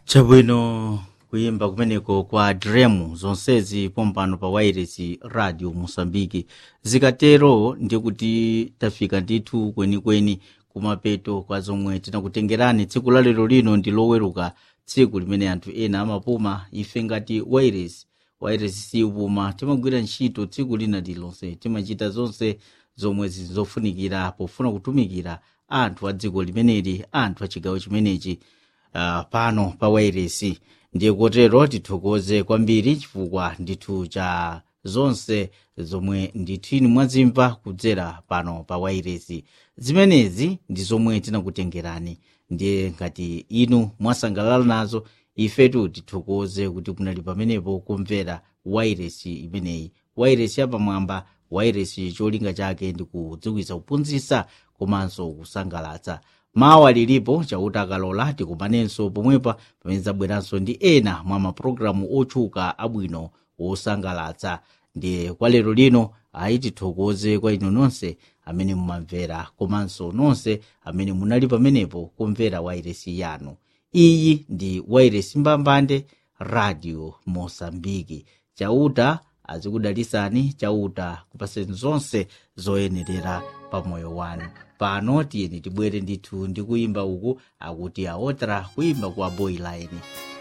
chabwino kuyimba kumeneko kwa dremu zonsezi pompano pa wireless radio mosambiki zikatero ndikuti tafika ndithu kwenikweni kumapeto kwa zomwe tinakutengerani tsiku la lero lino ndi loweruka tsiku limene anthu ena amapuma ife ngati wireless wireless siupuma timagwira ntchito tsiku lina lilonse timachita zonse zomwe zizofunikira pofuna kutumikira anthu a dziko limeneli anthu a chigawo chimenechi uh, pano pa wireless ndiye kotero tithokoze kwambiri chifukwa ndithu cha zonse zomwe ndithu inu mwazimva kudzera pano pa wireless zimenezi ndi zomwe tinakutengerani ndiye ngati inu mwasangalala nazo ifetu tithokoze kuti kunali pamenepo kumvera wireless imeneyi wireless yapamwamba wireless cholinga chake ndi kudziwitsa kuphunzitsa komanso kusangalatsa mawa lilipo chauta akalola tikumanenso pomwepa pamene zabweranso ndi ena mwa mapulogalamu otchuka abwino wosangalatsa ndiye kwa lero lino ayi tithokoze kwa inu nonse amene mumamvera komanso nonse amene munali pamenepo kumvera wairesi yanu iyi ndi wairesi mbambande radio mosambiki chauta azikudalisani chauta kupaseni zonse zoyenerera pa moyo wanu pano tiyeni tibwere ndithu ndi kuyimba uku akuti aotra kuyimba kwa boyline